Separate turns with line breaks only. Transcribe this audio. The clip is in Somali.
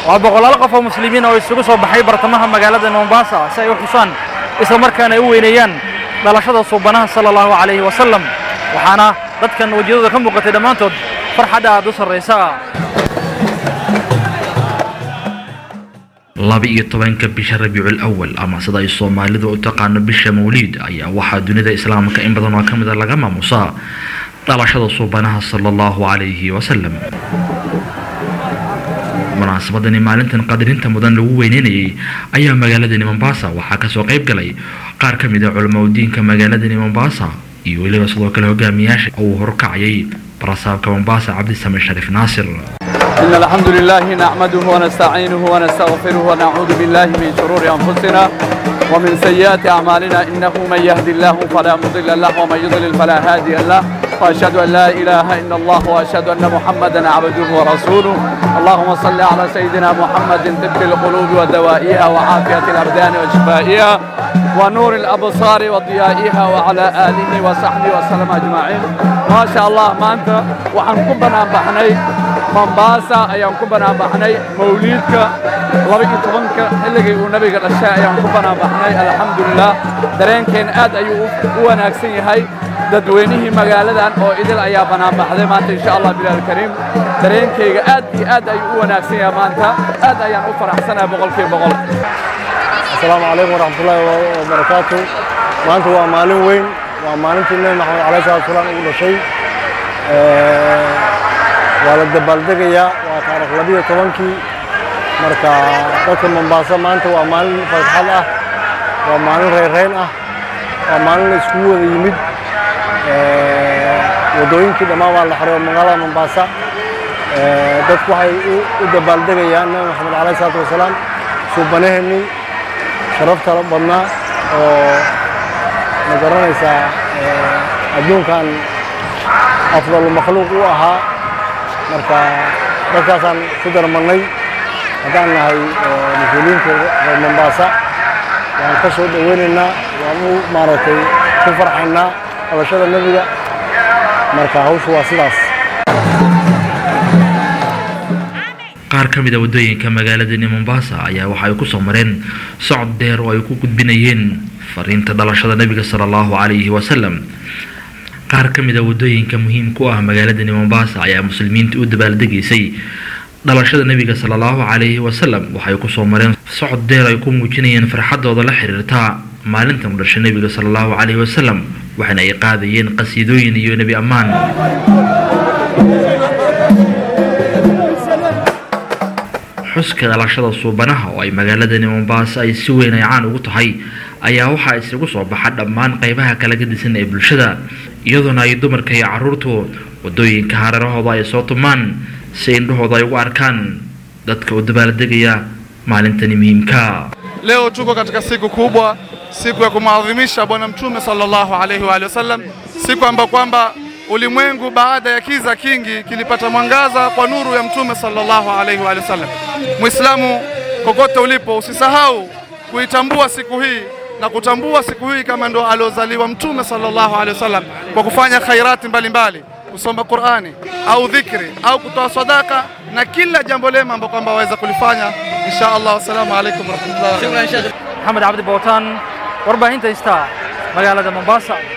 waa boqolaal qof oo muslimiin oo isugu soo baxay bartamaha magaalada mombasa si ay u xusaan isla markaana ay u weyneeyaan dhalashada suubanaha sala allahu calayhi wasalam waxaana dadkan wejiyadooda ka muuqatay dhammaantood farxadda aad u sarraysa
laba-iyo tobanka bisha rabiicul awal ama sida ay soomaalidu u taqaano bisha mawliid ayaa waxaa dunida islaamka in badan oo ka mid a laga maamusaa dhalashada suubanaha sala allahu calayhi wasalam munaasabadani maalintan qadarinta mudan lagu weyneynayay ayaa magaaladani mombasa waxaa kasoo qayb galay qaar ka mid a culamaudiinka magaaladani mombasa iyo weliba sidoo kale hogaamiyaasha uu horkacayay barasaabka mombasa cabdisame shariif naasir
إن الحمد لله نحمده ونستعينه ونستغفره ونعوذ بالله من شرور أنفسنا ومن سيئات أعمالنا إنه من يهدي الله فلا مضل له ومن يضلل فلا هادي له وأشهد أن لا إله إلا الله وأشهد أن محمدا عبده ورسوله اللهم صل على سيدنا محمد طب القلوب ودوائها وعافية الأبدان وشفائها ونور الأبصار وضيائها وعلى آله وصحبه وسلم أجمعين ما شاء الله ما أنت وحنكم بنا بحني mombasa ayaan ku banaanbaxnay mawliidka laba-iyo tobanka xilligii uu nabiga dhashay ayaan ku banaanbaxnay alxamdulilah dareenkeen aad ayuu u wanaagsan yahay dadweynihii magaaladan oo idil ayaa banaanbaxday maanta insha allah bilaal kariim dareenkayga aad iyo aad ayuu u wanaagsan yahay maanta aad ayaan u faraxsanahay boqolkiiba boqol
asalaamu calaykum waraxmatullaahi wabarakaatu maanta waa maalin weyn waa maalintii nebi maxamed calayhi salaatu wasalaam ugu dhashay waa la dabaaldegayaa waa taarikh labiyo tobankii marka dadka mombaaso maanta waa maalin farxad ah waa maalin reyrreyn ah waa maalin la iskugu wada yimid waddooyinkii dhammaan waa la xiray magaalada mombaasa dadku waxay u dabaaldegayaan nabi maxamed calayhi salaatu wasalaam suubanaheennii sharafta badnaa oo ma garanaysaa adduunkan afdalu makhluuq u ahaa marka dadkaasaan ku darmannay haddaan nahay mas-uuliyiinta reer mombaasa waan ka soo dhoweynaynaa waan u maaragtay ku farxaynaa dhalashada nebiga marka hawshu waa sidaas
qaar ka mid a waddooyinka magaaladani mombasa ayaa waxa ay ku soo mareen socod dheer oo ay ku gudbinayeen fariinta dhalashada nebiga sala allahu calayhi wasalam qaar ka mid a waddooyinka muhiimka u ah magaaladani mombasa ayaa muslimiinta u dabaaldegaysay dhalashada nebiga sala allahu calayhi wasalam waxay ku soo mareen socod dheer ay ku muujinayeen farxadooda la xiriirta maalintan u dhashay nebiga sala allahu calayhi wasalam waxaana ay qaadayeen qasiidooyin iyo nebi ammaan xuska dhalashada suubanaha oo ay magaaladani mombasa ay si weyn ay caan ugu tahay ayaa waxaa isugu soo baxa dhammaan qaybaha kala gadisan ee bulshada iyadoona ay dumarka iyo caruurtu waddooyinka hareerahooda ay soo tumaan si indhahooda ay ugu arkaan dadka u dabaaldegaya maalintani muhiimka
Leo tuko katika siku kubwa, siku ya kumwadhimisha Bwana Mtume sallallahu alaihi wa alihi wasallam, siku ambayo kwamba ulimwengu baada ya kiza kingi kilipata mwangaza kwa nuru ya Mtume sallallahu alaihi wa alihi wasallam. Muislamu kokote ulipo, usisahau kuitambua siku hii na kutambua siku hii kama ndo aliozaliwa Mtume sallallahu alaihi wasallam kwa kufanya khairati mbalimbali kusoma Qur'ani au dhikri au kutoa sadaka na kila jambo lema ambalo kwamba waweza kulifanya insha Allah. Wassalamu alaikum warahmatullahi
maxamed cabdi bootaan warbaahinta istaa magaalada mombasa